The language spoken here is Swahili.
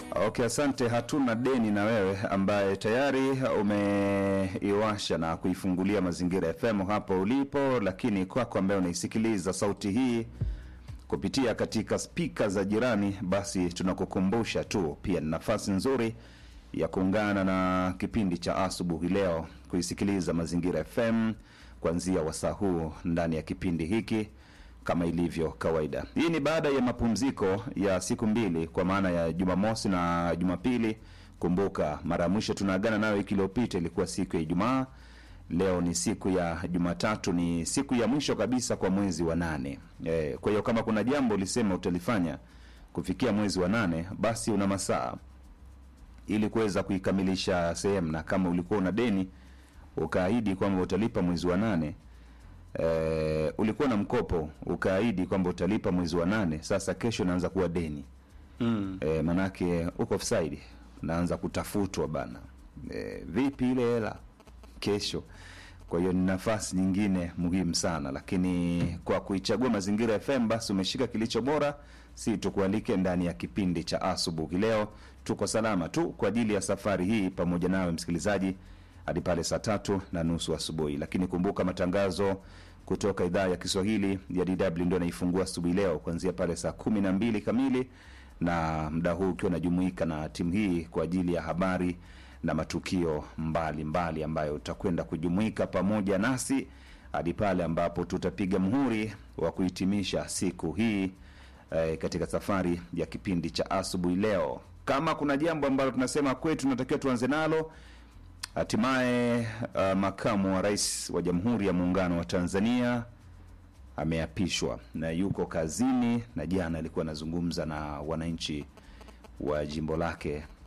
Okay, asante. Hatuna deni na wewe ambaye tayari umeiwasha na kuifungulia Mazingira FM hapo ulipo, lakini kwako ambaye unaisikiliza sauti hii kupitia katika spika za jirani, basi tunakukumbusha tu pia ni nafasi nzuri ya kuungana na kipindi cha asubuhi leo kuisikiliza Mazingira FM kuanzia wasaa huu ndani ya kipindi hiki kama ilivyo kawaida. Hii ni baada ya mapumziko ya siku mbili, kwa maana ya Jumamosi na Jumapili. Kumbuka mara ya mwisho tunaagana nayo wiki iliyopita ilikuwa siku ya Ijumaa. Leo ni siku ya Jumatatu, ni siku ya mwisho kabisa kwa mwezi wa nane. E, kwa hiyo kama kuna jambo ulisema utalifanya kufikia mwezi wa nane, basi una masaa ili kuweza kuikamilisha sehemu, na kama ulikuwa una deni ukaahidi kwamba utalipa mwezi wa nane eh, ulikuwa na mkopo ukaahidi kwamba utalipa mwezi wa nane, sasa kesho naanza kuwa deni Mm. eh, manake uko offside, naanza kutafutwa bana eh, vipi ile hela kesho. Kwa hiyo ni nafasi nyingine muhimu sana, lakini kwa kuichagua Mazingira FM basi umeshika kilicho bora, si tukualike ndani ya kipindi cha asubuhi. Leo tuko salama tu kwa ajili ya safari hii pamoja nawe msikilizaji hadi pale saa tatu na nusu asubuhi. Lakini kumbuka matangazo kutoka idhaa ya Kiswahili ya DW ndio anaifungua asubuhi leo kuanzia pale saa kumi na mbili kamili, na muda huu ukiwa unajumuika na timu hii kwa ajili ya habari na matukio mbalimbali mbali ambayo utakwenda kujumuika pamoja nasi hadi pale ambapo tutapiga muhuri wa kuhitimisha siku hii eh, katika safari ya kipindi cha asubuhi leo. Kama kuna jambo ambalo tunasema kwetu tunatakiwa tuanze nalo Hatimaye uh, makamu wa rais wa Jamhuri ya Muungano wa Tanzania ameapishwa na yuko kazini, na jana alikuwa anazungumza na wananchi wa jimbo lake